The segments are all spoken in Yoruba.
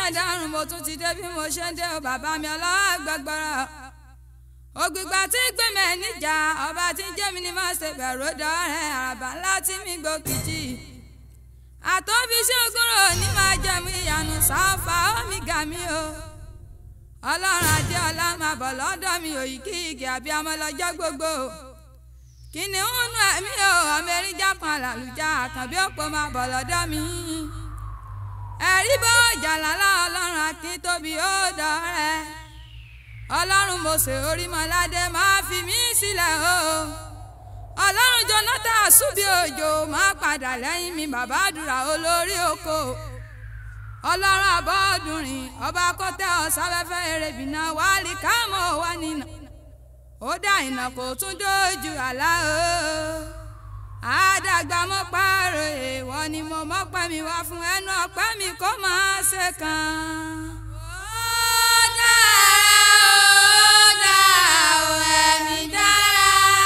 ṣàdárùn mo tún ti dé bí mo ṣe ń dé o bàbá mi ọlọ́gbàgbọ́ra ògbìgbà tí gbẹ̀mẹ̀ níjà ọba tí jẹ́mi ni má ṣe bẹ̀rù dọ́rẹ́ àràbà ńlá tí mi gbòkìtì àtọ́bí ṣógúnrò ní máa jẹ̀mú ìyanu sáfà omi gà mí o ọlọ́run adé ọlá máa bọ̀ lọ́dọ̀ mi òyìnkí igi àbí amọ́lọ́jọ́ gbogbo kìnìún nù ẹ̀mí o ọmọ erin jápọn àlàlùjá àkànbí òpó máa bọ̀ lọ́dọ̀ mi ẹ̀rí bó jàlálà ọlọ́run akin tóbi ó dọ̀rẹ́ ọlọ́run mọ̀sẹ̀ orímọ̀ládé máa fi mí sílẹ̀ o ọlọ́run jonathan àṣùbí òjò máa padà lẹ́yìn mi bàbá àdúrà olórí oko ọlọ́run àbọ̀dúnrin ọba kọ́tẹ́ ọ̀sáfẹ́fẹ́ erébìnà wálé kámọ́ wà nínà ó dá ìnà kò tún dójú àlá o àdàgbà mọ́ pààrọ̀ èèwọ̀ ni mo mọ́ pẹ́ mi wá fún ẹnu ọpẹ́ mi kó máa ṣe kàn. ó dá ó dá ó ẹ̀mí dára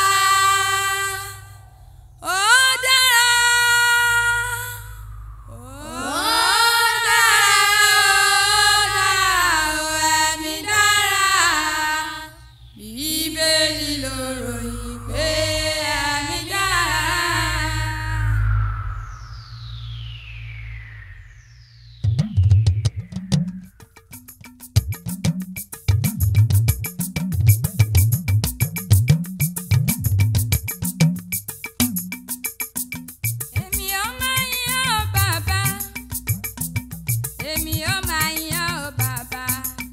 ó dára ó dára ó dá ó ẹ̀mí dára bíbélì ló ròyìn pé ẹ̀mí dára. èmi ò máa yan ọ́ bàbá èmi ò máa yan ọ́ bàbá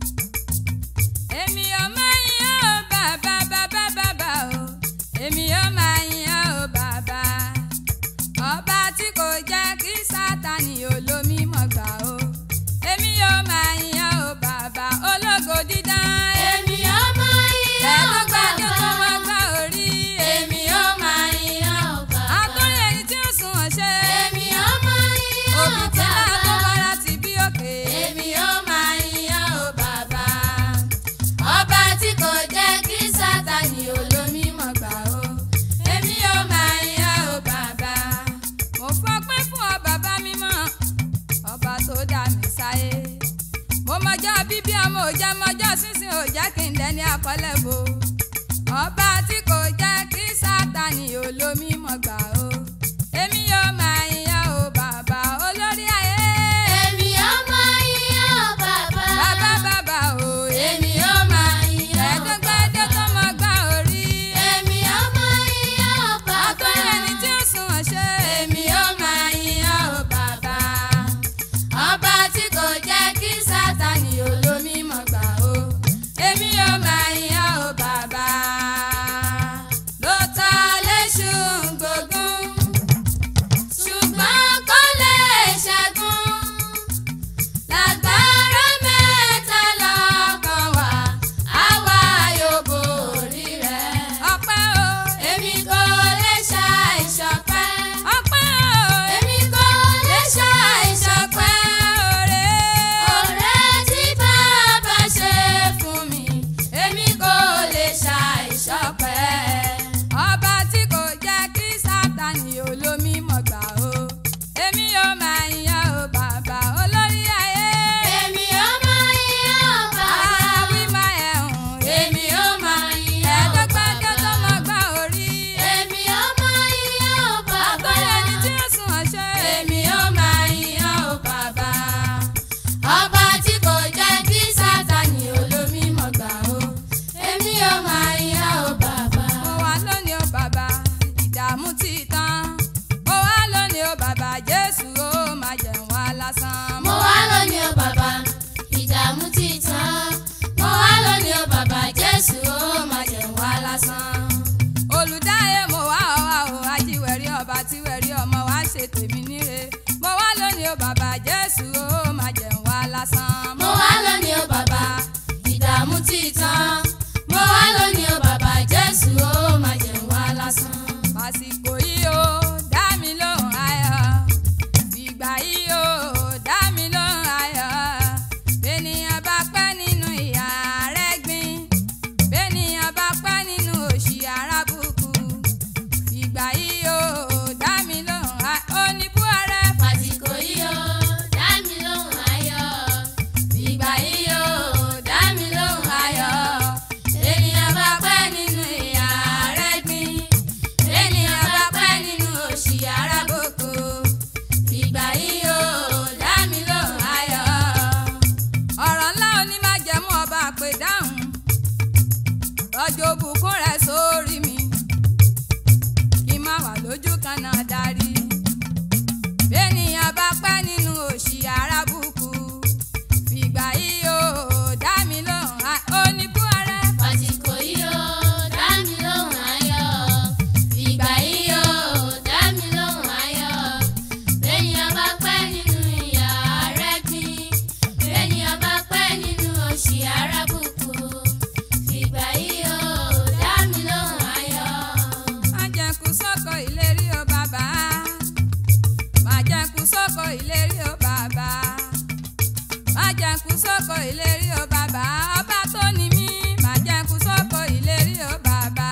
èmi ò máa yan ọ́ bàbá bàbá bàbá o èmi ò máa yan ọ́ bàbá ọba tí kò jẹ́ kí sátani olómi mọ̀ gbà o èmi ò máa yan ọ́ bàbá ológo dídán Èmi ó máa yan ọ́ ẹ̀ẹ́dọ́gbàdé tó bàbá. máa gbá orí Èmi ó máa yan ọ́ bàbá. àtúnyẹ ẹni tí ó sùn ọ̀ṣẹ́ Èmi ó máa yan ọ́ òbí tí náà tó bàbá. bára ti bí òkè. Èmi ó máa yan ọ́ bàbá. Ọba tí kò jẹ́ kí Sátánì olómi mọ̀ gbà ó. Èmi ó máa yan ọ́ bàbá. mo fọpẹ́ fún ọ bàbá mímọ́ ọba tó dá mi sáyé mo mọjọ́ bíbí ọmọ òjá mọjọ́ sísìn òjá kí n dẹni àkọlẹ̀ bo ọba tí kò jẹ́ kí sátani olómi mọ̀ gbà ó èmi yóò máa yan o bàbá olórí ayé Èmi ó máa yan ọ́ bàbá. bàbá bàbá o Èmi ó máa yan ọ́ bàbá. ẹ̀ẹ́dẹ́gbẹ́dẹ́ tó mọ gbá orí Èmi ó máa yan ọ́ bàbá. àtúnyẹ ẹni tí ó sùn ọ̀ṣẹ́ Èmi ó máa yan ọ́ bàbá. Ọba tí kò jẹ́ kí Sátánì olómi mọ̀ gbà ó. Èmi ó máa yan ọ́ bàbá. ló ta léṣu gbógun. rọ̀jò bùkún rẹ̀ sórí mi kí n má wà lójú kan náà darí bẹ́ẹ̀nìyàn bá pẹ́ nínú òṣì arábùkù fìgbà yìí ó dá mi lóhùn á- ó ní kú ọrẹ. Àsìkò yìí ó dá mi lóhùn ayọ̀. Ìgbà yìí ó dá mi lóhùn ayọ̀. Bẹ́ẹ̀nìyàn bá pẹ́ nínú ìyà rẹ̀ gbin. Bẹ́ẹ̀nìyàn bá pẹ́ nínú òṣì arábùkù. Ìgbà yìí ó dá mi lóhùn ayọ̀. májẹ̀kú sóko ìlérí o bàbá májẹ̀kú sóko ìlérí o bàbá májẹ̀kú sóko ìlérí o bàbá ọba tó ní mí májẹ̀kú sóko ìlérí o bàbá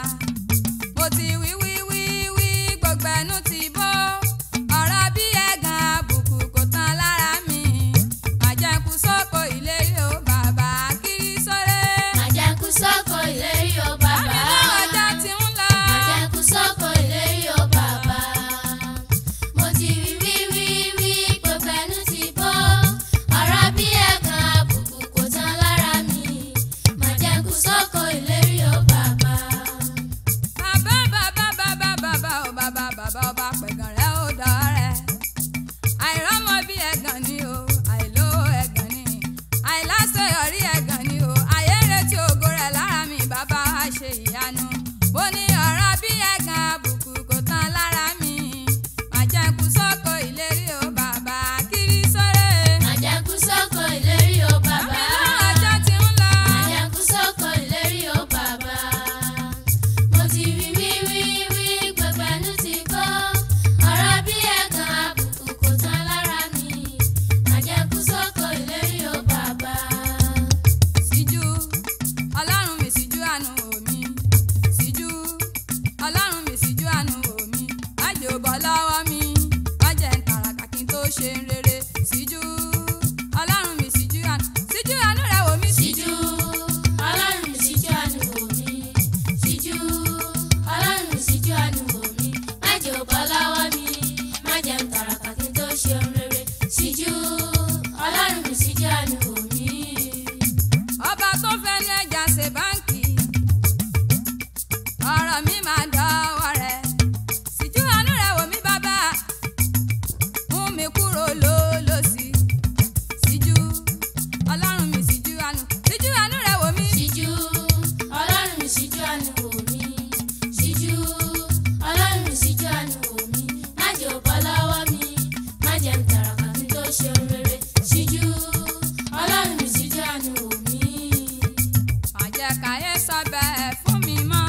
mo ti wí wí wí wí gbogbo ẹnu ti bó ọ̀rọ̀ bí ẹ̀gàn àbùkù kò tán lára mi májẹ̀kú sóko ìlérí o bàbá kiri sóre Àjẹkù sóko ìlérí o àmì bàbá. lọ́wọ́ ọjà ti ń lọ. Àjẹkù sóko ìlérí o bàbá. Mo ti wí wí wí wí gbogbo ẹnu ti bó. Ọ̀rọ̀ bí ẹ̀gàn àbùkù kò tán lára mi. Màjẹkù sóko ìlérí o bàbá. bàbá bàbá bàbá bàbá ò bàbá bàbá ọba pẹ̀gàn rẹ̀ ó dọ̀rẹ́ àìrọ́mọ bí ẹ̀gàn ni o àìlówó ẹ̀gàn ni àìláṣeyọrí ẹ̀gàn ni o àyèrètí ògo rẹ̀ lára mi bàbá wa ṣe ìyanu bó ní ọ̀rọ̀ bí ẹ̀gàn àbùkù kò tán lára mi màjẹ̀kú sóko ìlérí o bàbá kiri sóre Màjẹkù sóko ìlérí o àmì bàbá. lọ́wọ́ ọjọ́ ti ń lọ. Màjẹkù sóko ìlérí o bàbá. Mo ti wí wí wí wí gbogbo ẹnu ti bó. Ọ̀rọ̀ bí ẹ̀gàn àbùkù kò tán lára mi. Màjẹkù sóko ìlérí o bàbá. síjú ọlọ́run mi síjú àánú omi síjú ọlọ́run mi síjú àánú omi májè ò bọ́ lọ́wọ́ mi májè ń tàràkà kí n tó ṣe ń rere síjú ọlọ́run mi síjú àánú síjú àánú rẹ̀ wò mí Síjú ọlọ́run mi síjú àánú wò mí. Síjú ọlọ́run mi síjú àánú wò mí. Má jẹ́ ò bọ́ lọ́wọ́ mi. Má jẹ́ ń tàràkà kí n tó ṣe ohun rere. Síjú ọlọ́run mi síjú àánú wò mí. ọba tó fẹ́ ní ẹja ṣe báńkì ọ̀rọ̀ mi máa dọ́wọ́ rẹ̀ síjú àánú rẹ̀ wò mí bàbá mú mi kúrò lólòsì síjú ọlọ́run mi síjú àánú síjú àánú rẹ̀ wò mí. Síjú ọlọ́run mi síjú àánú wò mí. Síjú ọlọ́run mi síjú àánú wò mí. Má jẹ́ ò bọ́ lọ́wọ́ mi. Má jẹ́ ń tàràkà kí n tó ṣe ohun rere. Síjú ọlọ́run mi síjú àánú wò mí. àjẹ́ káyé sọ bẹ́ẹ̀ fún mi mọ́.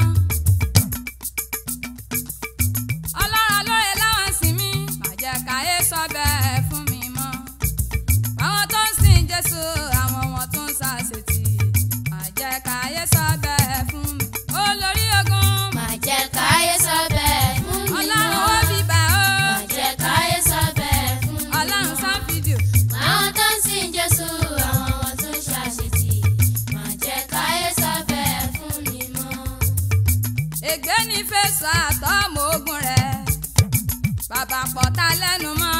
ọlọ́run lóye láwọn sìn mí àjẹ́ káyé sọ bẹ́ẹ̀ fún mi mọ́. àwọn tó ń sìn jésù àwọn wọn tó ń ṣàṣetì àjẹ́ káyé sọ bẹ́ẹ̀ fún mi. olórí ogun Má jẹ́ káyé sọ bẹ́ẹ̀ fún mi ọlọ́run mọ́. ó bíbá ó Má jẹ́ káyé sọ bẹ́ẹ̀ fún mi ọlọ́run mọ́. sá fídíò Àwọn tó ń sìn Jésù, àwọn wọn tó ń ṣàṣetì. Má jẹ́ káyé sọ bẹ́ẹ̀ fún mi mọ́. ègbé ní fèsì àtọ́mọ ogun rẹ̀ bàbá pọ̀ta lẹ́nu mọ́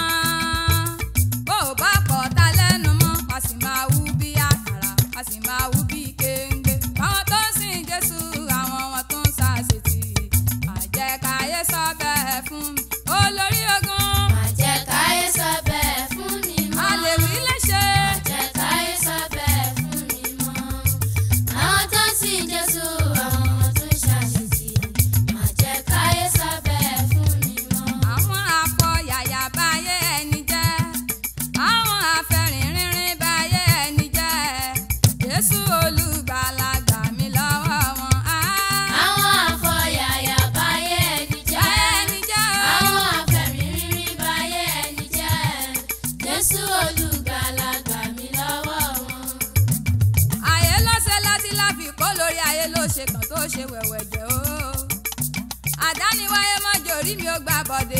bó o bá pọ̀ta lẹ́nu mọ́ a sì máa wú bí àkàrà a sì máa wú bí kéńgbé àwọn tó ń sìn Jésù àwọn wọn tó ń ṣàṣetì àjẹkáyé sọ bẹ́ẹ̀ fún mi olórí ogun Má jẹ́ káyé sọ bẹ́ẹ̀ fún mi mọ́. àlèwí léṣe Má jẹ́ káyé sọ bẹ́ẹ̀ fún mi mọ́. Àwọn tó ń sìn Jésù, àwọn wọn tó ń ṣàṣetì. Má jẹ́ káyé sọ bẹ́ẹ̀ fún mi mọ́. àwọn afọ yàyà báyé ẹni jẹ́ àwọn afẹ́rìnrìnrìn báyé ẹni jẹ́ Jésù olùgbàlà gbà mí lọ́wọ́ wọn. Ah, Àwọn àfọyàyà báyé ẹni jẹ́. báyé ẹni jẹ́ o. Àwọn afẹ́rìnrìn báyé ẹni jẹ́. Jésù olùgbàlà gbà mí lọ́wọ́ wọn. ayé ló ṣe láti láfi kó lórí ayé ló ṣe kàn tó ṣe wẹ̀wẹ̀ jẹ́ o. àdániwáyé mọ́jọ orí mi ó gbà bọ́dé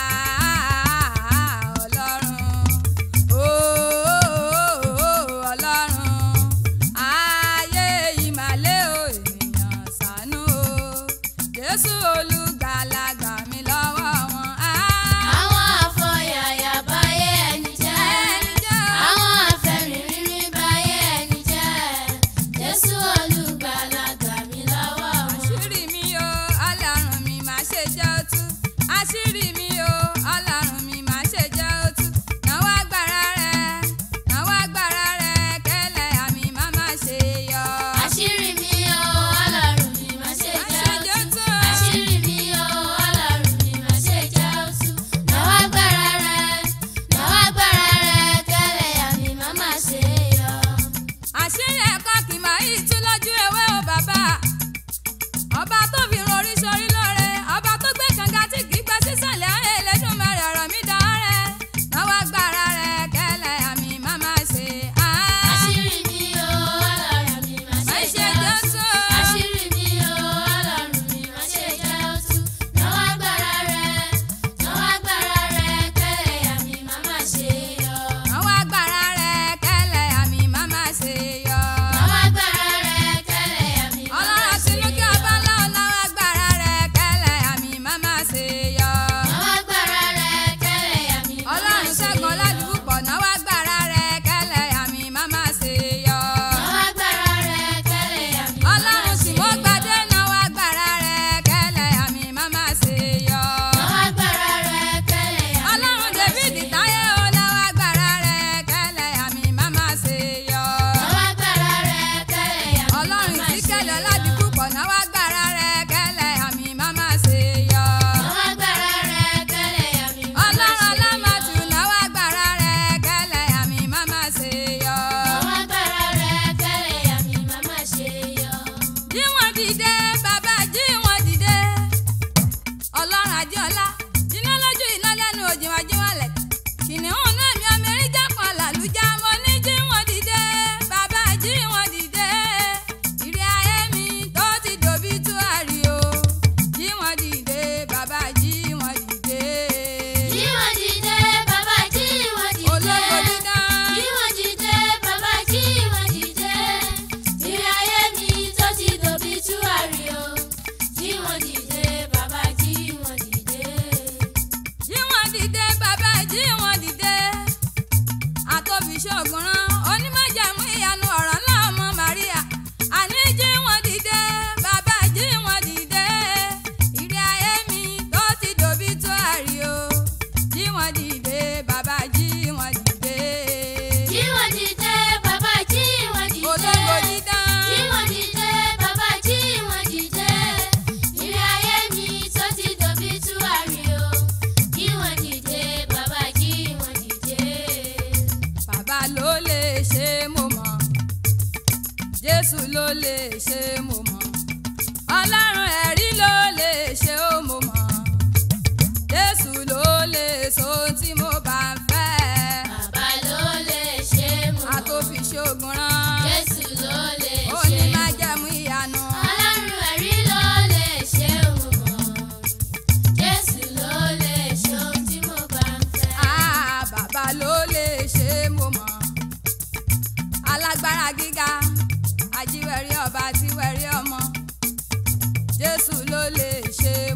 ah, ọlọ́run ooo ọlọ́run ayé ìmàlẹ́ o ènìyàn ṣàánú o jésù olùgbàlà gbà mí lọ́wọ́ wọn. ah, Àwọn àfọyàyà báyé ẹni jẹ́. ẹni jẹ́ o. Àwọn afẹ́rìnrìn báyé ẹni jẹ́. Jésù olùgbàlà gbà jésù ló lè ṣe mo mọ̀ ọlọ́run ẹ̀rí ló lè ṣe ó mo mọ̀ jésù ló lè so ohun tí mo bá ń fẹ́ bàbá ló lè ṣe mú a tó fi ṣoògùn rán jésù ló lè ó ṣe ní mú. má jẹ̀mú ìyanu ọlọ́run ẹ̀rí ló lè ṣe mú mọ́ jésù ló lè ṣe ohun tí mo bá ń fẹ́. Ah, bàbá ló lè ṣe mo mọ̀ alágbára gíga ajíwẹ̀rí ọba tíwẹ̀rí ọmọ jésù ló lè ṣe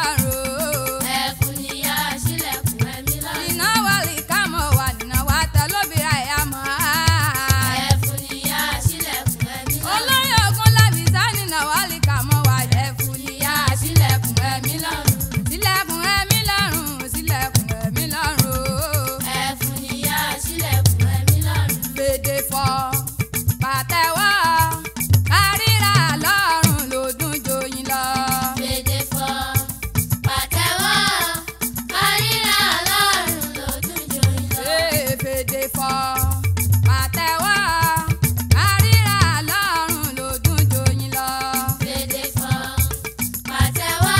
lọ́rùn. ẹ̀fún níyà sílẹ̀kùn ẹ̀mí lọ́rùn. iná wàlí kámọ̀ wà nínú wa tẹ lóbi àyàmọ́. ẹ̀fún níyà sílẹ̀kùn ẹ̀mí lọ́rùn. olórí ogun lábìsá nínú wàlí kámọ̀ wà ẹ̀fún níyà sílẹ̀kùn ẹ̀mí lọ́rùn. sílẹ̀kùn ẹ̀mí lọ́rùn sílẹ̀kùn ẹ̀mí lọ́rùn. ẹ̀fún níyà sílẹ̀kùn ẹ̀mí lọ́rùn. fèdè fọ́ pàtẹ́wọ́ kárìíra lọ́rùn ló dùn joyin lọ. Fèdè fọ́ pàtẹ́wọ́ kárìíra lọ́rùn lójú joyin lọ. Ee, fèdè fọ́ pàtẹ́wọ́ kárìíra lọ́rùn ló dùn joyin lọ. Fèdè fọ́ pàtẹ́wọ́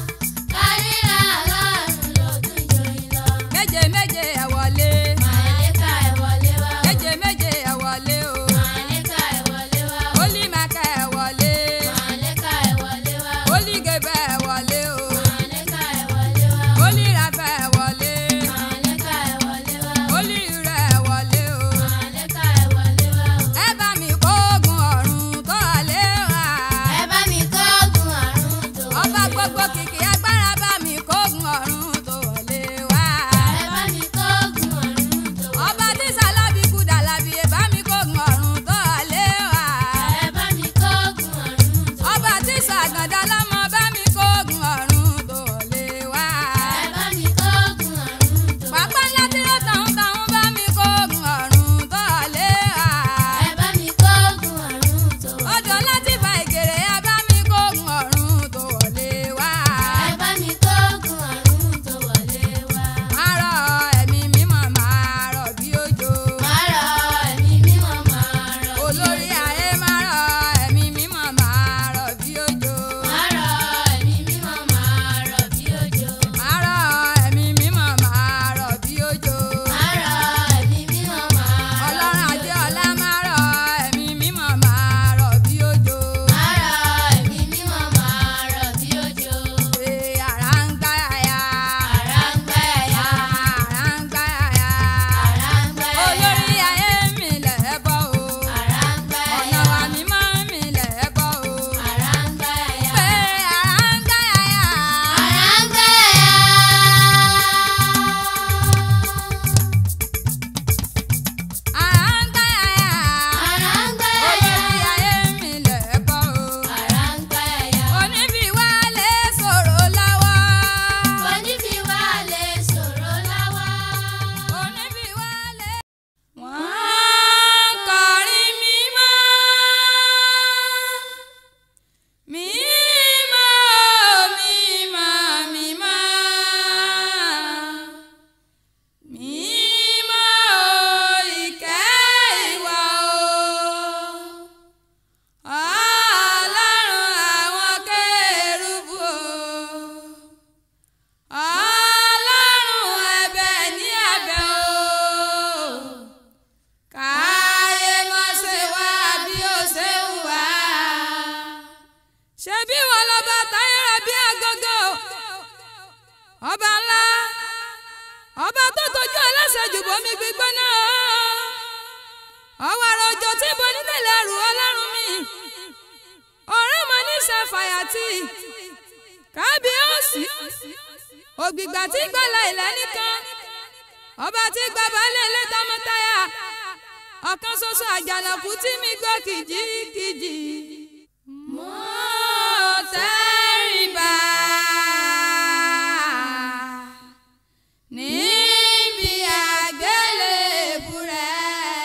kárìíra lọ́rùn lójú joyin lọ. méje méje ẹ wọlé Màlẹ́kà ẹ̀ wọlé wá o. méje méje ẹ wọlé o Màlẹ́kà ẹ̀ wọlé wá o. olímọ̀kẹ́ ẹ wọlé Màlẹ́kà ẹ̀ wọlé wá o. olígẹ̀bẹ̀ ẹ wọlé o Màlẹ́kà ẹ̀ wọlé wá o. olírafẹ́ ẹ wọlé Màlẹ́kà ẹ̀ wọlé wá o. olírẹ̀ ẹ wọlé o. Màlẹ́kà ẹ̀ wọlé wá o. ẹ bá mi kógun ọ̀run tó lé wa. Ẹ bá mi kógun àrùn tó ọba wọlé gbogbo wá. kìkì agbára bá mi kógun ọ̀run tó lé wa. Ẹ bá mi kógun àrùn tó wọlé ọba tí sálábì kú dàlábì ẹ bá mi kógun ọ̀run tó lé wa. Ẹ bá mi kógun àrùn tó ọba tí sàgàndà lọ́mọ bá mi kógun ọ̀run tó lé wa. Ẹ bá mi kógun àrùn tó pápá ńlá tí ó tàn tàn bá mi kógun ọ̀run tó lé wa. Ẹ bá mi kógun àrùn tó odò láti fa ìgèrè ẹ bá mi kógun ọ̀run tó lé wa. Ẹ bá mi kógun àrùn tó wọlé wá. Àárọ̀ ẹ̀mí mímọ́ máa rọ̀ bí òjò. Máa rọ ẹ̀mí mímọ́ máa rọ̀ bí Olórí òjò. ayé máa rọ̀ ẹ̀mí mímọ́ máa rọ̀ bí òjò. Máa rọ ẹ̀mí mímọ́ máa rọ̀ bí òjò. Àárọ̀ ẹ̀mí mímọ́ máa rọ̀ bí òjò. Máa rọ ẹ̀mí mímọ́ máa rọ̀ Ọlọ́run bí ajé òjò. ọlá máa rọ̀ ẹ̀mí mímọ́ máa rọ̀ bí òjò. Máa rọ ẹ̀mí mímọ́ máa rọ̀ bí òjò. Ṣé àrá ń gbá yàyà? Àrá ń gbá yàyà. Àrá ń gbá yàyà. Àrá ń gbá yàyà. Olórí ayé mi lẹ̀ bọ́ o. Àrá ń gbá Ọ̀nà yàyà. wa mímọ́ mi lẹ̀ bọ́ o. Àrá ń gbá yàyà. Pé àrá ń gbá yàyà. Àrá ń gbá yàyà. Àrá ń gbá yàyà. Àrá ń gbá Olórí yàyà. ayé mi lẹ̀ bọ́ o. Àrá ń gbá yàyà. Oníbi wa lè sọ̀rọ̀ lọ́wọ́. Onífi wá lè sọ̀rọ̀ láwá. Oníbi wa lè. Wọ́n kọrin mímọ́. Mímọ́, mímọ́, mímọ́. Mímọ́ ìkẹ́ ìwà o. Ọlọ́run àwọn kérúbù o. Ọlọ́run ẹ̀bẹ̀ ní ẹ̀bẹ̀ o. Káyé má ṣe wá bí ó ṣe ń wá. Ṣebí wọn lọ́ba táyọ̀rọ̀ bí agogo. Ọba ńlá. Ọba tó tójú ẹlẹ́sẹ̀ jù bomi gbígbóná. Ọwọ́ àrò òjò tí bo nílẹ̀ ẹrù ọlọ́run mi. Ọ̀rẹ́ mọ ní ṣàfàyàtì. Kábíyèsí. Ògbìgbà tí gbọ́lá ilẹ̀ nìkan. Ọba tí gba balẹ̀ ilé tọmọtaya. Ọ̀kan ṣoṣo àjànàkú tí mi gbọ́ kìjikìji. Mo tẹríba níbi àgbélébùú rẹ̀.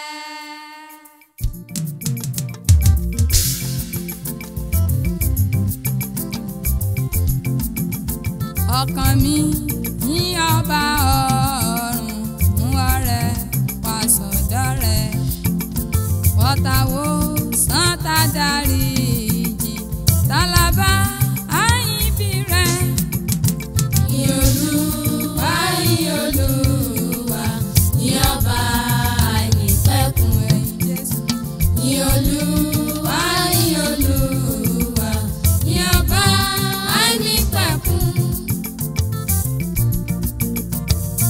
ọkàn mi ní ọba ọ̀run mú ọrẹ wá sọ́dọ̀ rẹ̀ wọ́tàwó santa darí ìjì tálábà àyìnbí rẹ̀. Olúwa yìn Olúwa ní ọba àìnípẹ̀kun. ẹ̀yìn Jésù. Yìn Olúwa yìn Olúwa ní ọba àìnípẹ̀kun.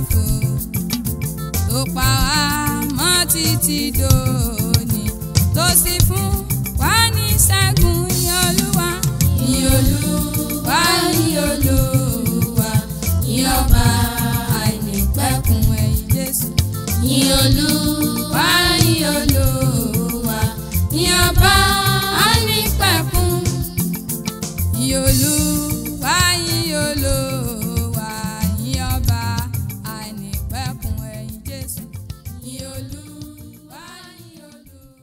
òfo tó pa wá mọ́ títí dòní tó sì fún wa ní ṣẹ́gun ní olúwa ní olúwa ní olúwa ní ọba àìnípẹ̀kun ẹ̀yìn jésù ní olúwa ní olúwa ní ọba àìnípẹ̀kun ní olúwa ní olúwa ní ọba àìnípẹ̀kun ẹ̀yìn jésù ní olúwa ní olúwa.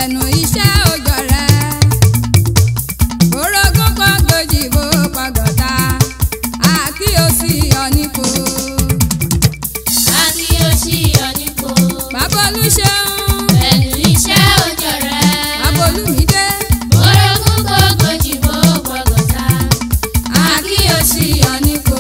ẹnu iṣẹ́ òjò rẹ̀ orogún kan gbòjì bó pàgọ́ta àkíyèsí ọ̀nìkò Akíyèsí ọ̀nìkò. bàbá olùṣeun Pẹ̀lú iṣẹ́ òjò rẹ̀. bàbá olùmídé Orogún gbogbo jìbò gbọ̀gọ̀ta. àkíyèsí ọ̀nìkò.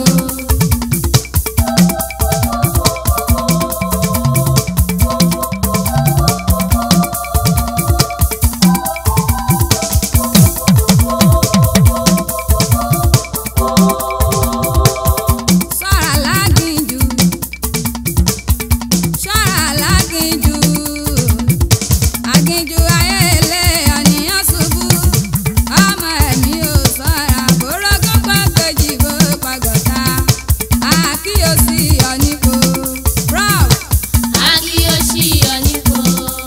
ṣọ́ra láginjù ṣọ́ra láginjù aginjù ayé ilé ọ̀nìyàn ṣubú ọmọ ẹ̀mí ò ṣọ́ra bórógún pàgbéjì bó pàgọ́ta àkíyèsí ọ̀nìkò prof Akíyèsí ọ̀nìkò.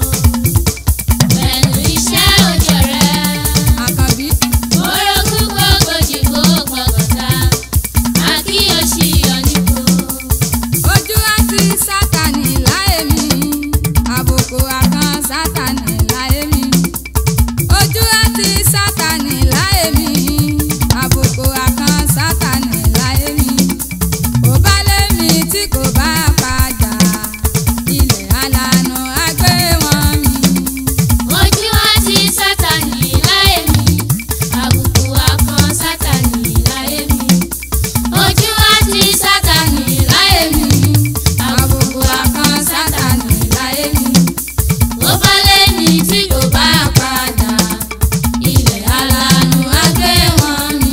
Pẹ̀lú iṣẹ́ òjò rẹ̀. àkànbí Orogún gbogbo jìbò gbọ̀gọ̀ta. Akíyèsí ọ̀nìkò. ojú àti sátani láyé mi àbùkù àkàn sátani láyé mi ojú àti sátani láyé mi àbùkù àkàn sátani láyé mi kò bá lé mi tí kò bá padà ilẹ̀ alànà àgbé wọn mi. Ojú àti Sátánì láyé mi, àbùkù akàn Sátánì láyé mi. Ojú àti Sátánì láyé mi, àbùkù akàn Sátánì láyé mi. Ó bá lé mi tí kò bá padà, ilẹ̀ alànà á gbé wọn mi.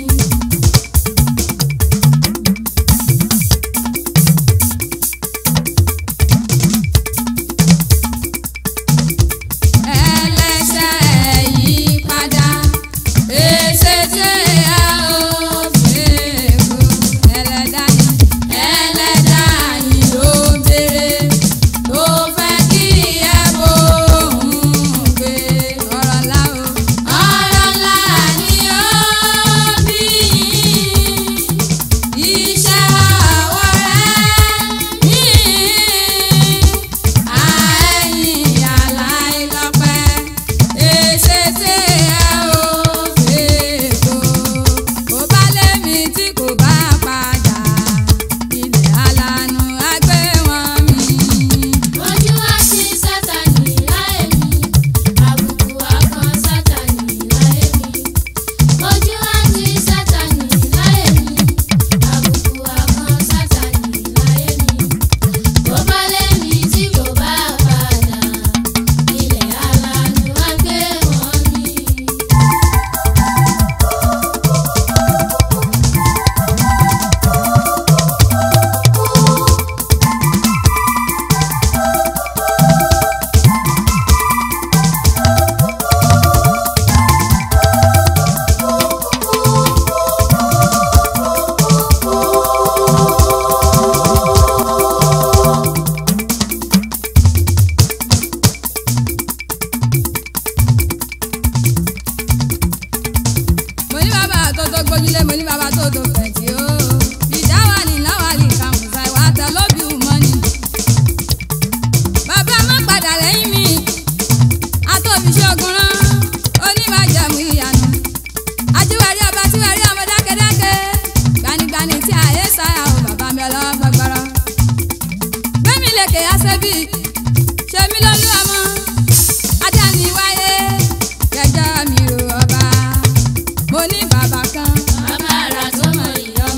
ẹlẹ́ṣẹ̀ yí padà èsè tí a ò fèèkó ẹlẹ́dàá yín ẹlẹ́dàá yín ló béèrè tó fẹ́ kí ẹ bóun gbé ọ̀rọ̀ ńlá o ọ̀rọ̀ ńlá ni ó bí yín iṣẹ́ ọwọ́ rẹ̀ ní àẹ̀yìn aláìlọ́pẹ́ èsè tí ẹ ò fèèkó kò bá lé mi tí kò bá padà ilẹ̀ alànà àgbé wọn mi. Ojú àti Sátánì láyé mi, àbùkù akàn Sátánì láyé mi. Ojú àti Sátánì láyé mi, àbùkù akàn Sátánì láyé mi. Bó bá lé mi tí kò bá padà, ilẹ̀ alànà á gbé wọn mi. mo ní bàbá tó tó gbójúlé mo ní bàbá tó tó fẹ̀tì o ìdáwà ní láwàlì kàmùsà ìwà tẹ lóbi mọ́ni. bàbá má padà lẹ́yìn mi atóbiṣẹ́ ogun rán onímọ̀jẹ̀mú ìyanu ajíwárí ọba tíwárí ọmọ dákẹ́dákẹ́ gbanigbani tí àyè sáyà o bàbá mi ọlọ́wọ́ gbọgbọrọ. gbẹ́mi lèkè àṣẹbí ṣe mí lólú ọmọ ajá ni wáyé kẹjọ mi ò ọba mo ní bàbá kan Bàbá àrà tó mọ ìyọ́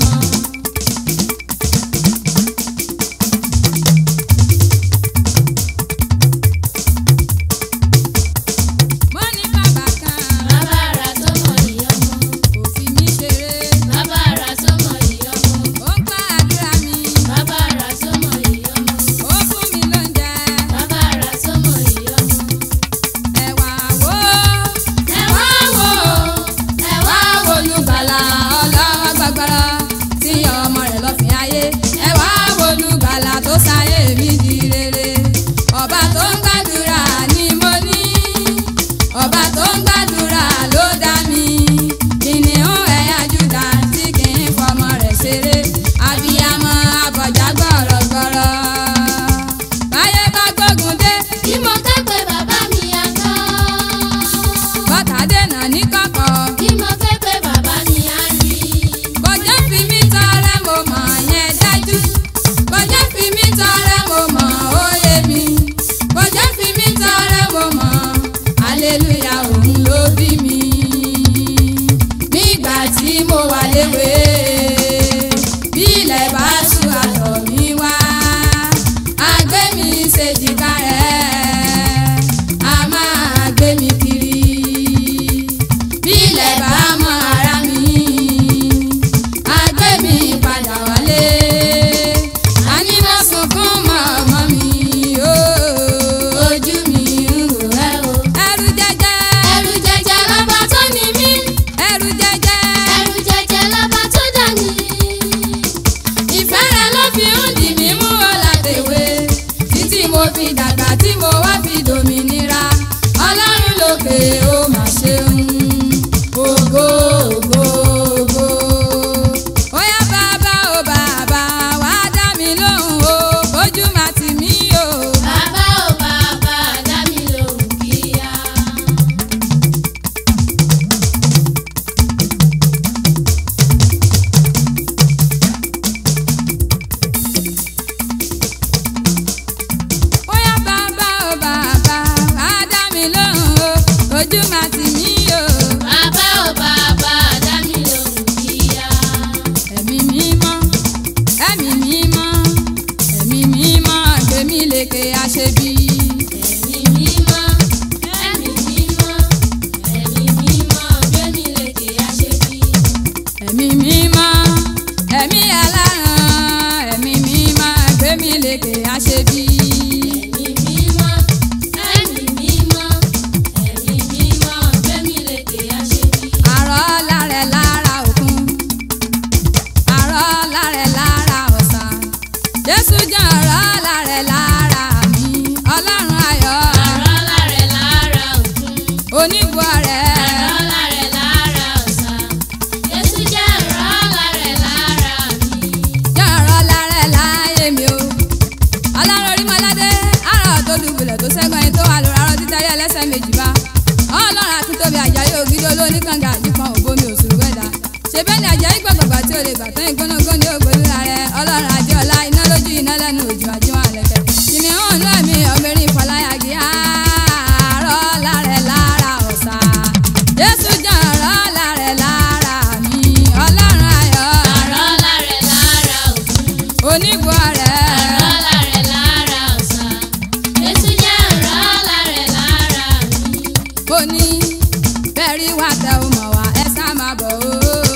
ojú máa tì mí o. bàbá ò bàbá dá mi lóhùn kíá. ẹ̀mí mímọ́ ẹ̀mí mímọ́ ẹ̀mí mímọ́ gbé mi lékè àṣebí. ẹ̀mí mímọ́ ẹ̀mí mímọ́ ẹ̀mí mímọ́ gbé mi lékè àṣebí. ẹ̀mí mímọ́ ẹ̀mí aláràn ẹ̀mí mímọ́ gbé mi lékè àṣebí. ẹ̀mí mímọ́ ẹ̀mí mímọ́ ẹ̀mí mímọ́ gbé mi lékè àṣebí. àrọ́ lárẹ̀ lára òkun àrọ́ lárẹ̀ lára ọ̀sà jésù jẹ́ àrọ́ lárẹ̀ lára mi ọlọ́run ayọ̀ àrọ́ lárẹ̀ lára òkun. onígbò rẹ̀ àrọ́ lárẹ̀ lára ọ̀sà. Jésù jẹ́ àrọ́ lárẹ̀ lára mi. jẹ́ àrọ́ lárẹ̀ láyé mi o ọlọ́run orí mọ́ládé àrọ́ tó dùbùlẹ̀ tó sẹ́gun ẹni tó wà lóra arọ́ títẹ́rí ẹlẹ́sẹ̀ méjì bá ọlọ́run àti tóbi àjàyè ògidì olóníkànga àjíkan òbomi òṣùrù wẹ̀dá ṣe bẹ́ẹ̀ ni àjàyè gbọ̀gbọ̀gbà tí o lè gbà tán ìgbónógún ní ògbólúra rẹ ọlọ́run adéọlá iná lójú iná lẹ́nu òjò àjíwọ̀n àlẹ́kẹ́ kìnìún ọ̀nà mi ọ̀mẹ́rin ìfọláyàgì àárọ̀ lárẹ̀ lára ọ̀sà jésù jẹ́ ọ̀rọ̀ lárẹ̀ lára mi ọlọ́run ayọ̀ àrọ́ lárẹ̀ lára òkun. onígbò rẹ̀ àrọ́ lárẹ̀ lára ọ̀sà. Jésù jẹ́ àrọ́ lárẹ̀ lára mi. mo ní bẹ́ẹ̀rí wá tẹ ò mọ̀ wá ẹ sá máa bọ̀ ó.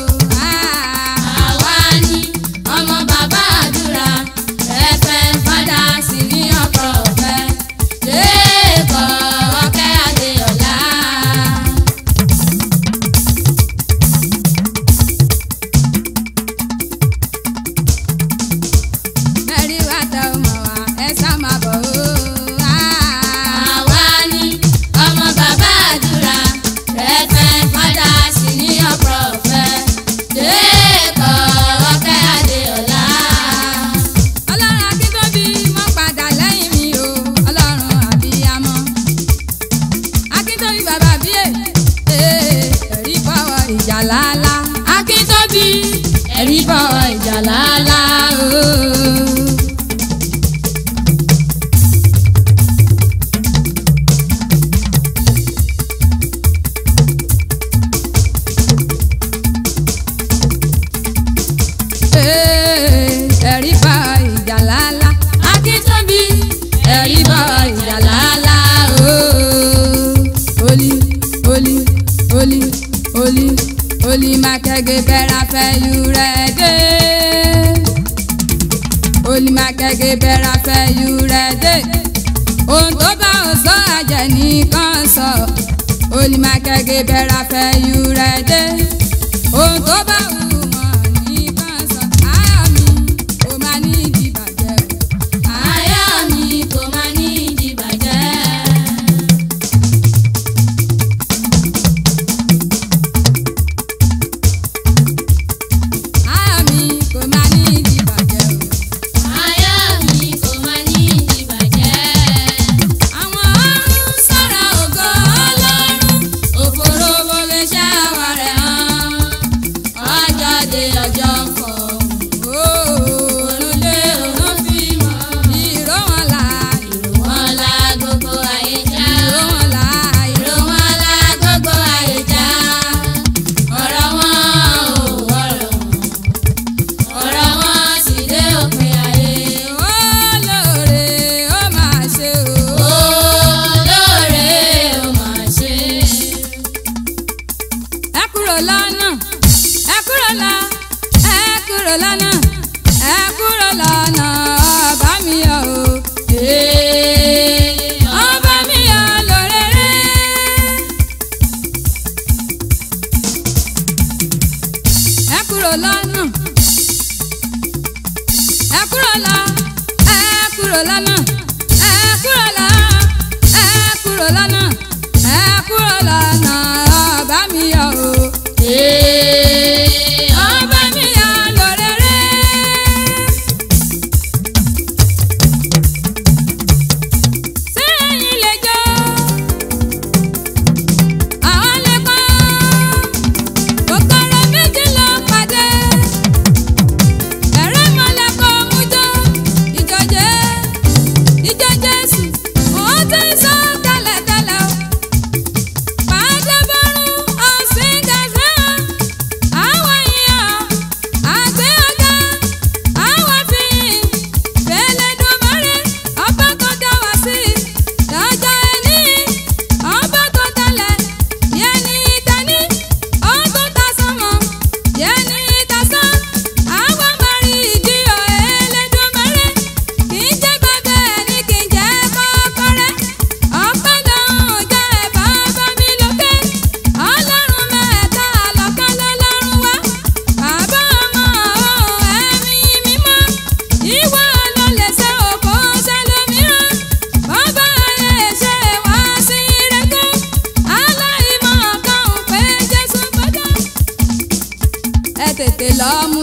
àwa ni ọmọ bàbá àdúrà ẹ̀fẹ̀ fada sí ní ọkọ̀ ọ̀fẹ́. Jẹ́ẹ̀kọ́ ọ̀kẹ́ Adéọlá. bẹ́ẹ̀rí wá tẹ ò mọ̀ wá ẹ sá máa bọ̀ ó. àwa ni ọmọ bàbá àdúrà ẹ̀fẹ̀ fada sí ní ọkọ̀ ọ̀fẹ́. Jẹ́ẹ̀kọ́ ọ̀kẹ́ Adéọlá. ọlọ́run akíntóbi mọ́ padà lẹ́yìn mi o ọlọ́run àbíyamọ. akíntóbi bàbá bíyè ẹ̀rí bọ̀wọ̀ ìjà lálá. akíntóbi ẹ̀rí bọ̀wọ̀ ìjà lálá o. ẹ̀rí bá ìjà lálá. akíntóbi ẹ̀rí bá ìjà lálá. olí olí olí olí olí mákẹ́gẹ́ bẹ́ra fẹ́ yú rẹ̀ dé. olí mákẹ́gẹ́ bẹ́ra fẹ́ yú rẹ̀ dé. ohun tó bá ò sọ àjẹ́ nìkan sọ. olí mákẹ́gẹ́ bẹ́ra fẹ́ yú rẹ̀ dé. ohun tó bá wù wọ́n nìkan sọ. ayọ̀ mi kò máa ní ìdìbàjẹ́ o. Ayọ̀ mi kò máa ní ìdìbàjẹ́. ayọ̀ mi kò máa ní ìdìbàjẹ́ o. Ayọ̀ mi kò máa ní ìdìbàjẹ́. àwọn ọ̀run sọ̀rọ̀ ògo ọlọ́run òfurufú lè ṣe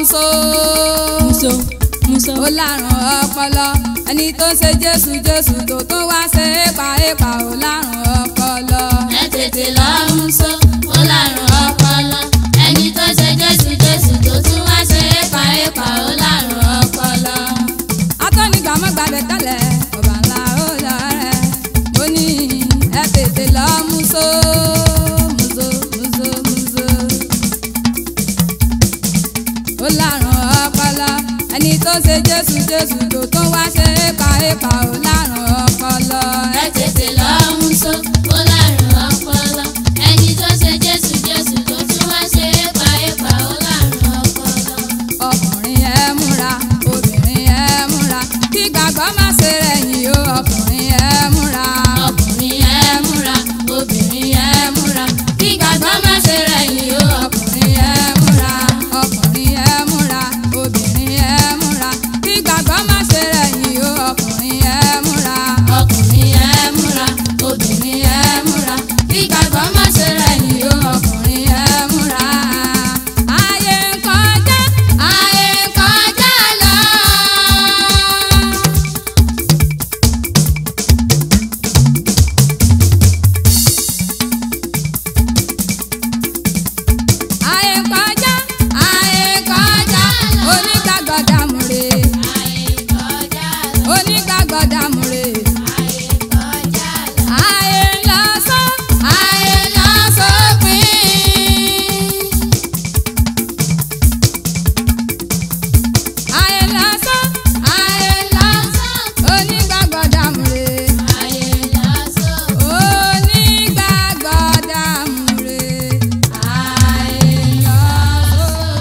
múso muso muso ó lárùn ọpọlọ ẹni tó ń ṣe jésù jésù tó tún wá ṣe épa épa ó lárùn ọpọlọ. ẹ tètè lọ mú so ó lárùn ọpọlọ ẹni tó ṣe jésù jésù tó tún wá ṣe épa épa ó lárùn ọpọlọ. atọ́nigbà mọ́ gbàgbé tẹ́lẹ̀ ọba ńlá ó lọ rẹ̀ mo ní ẹ tètè lọ múso.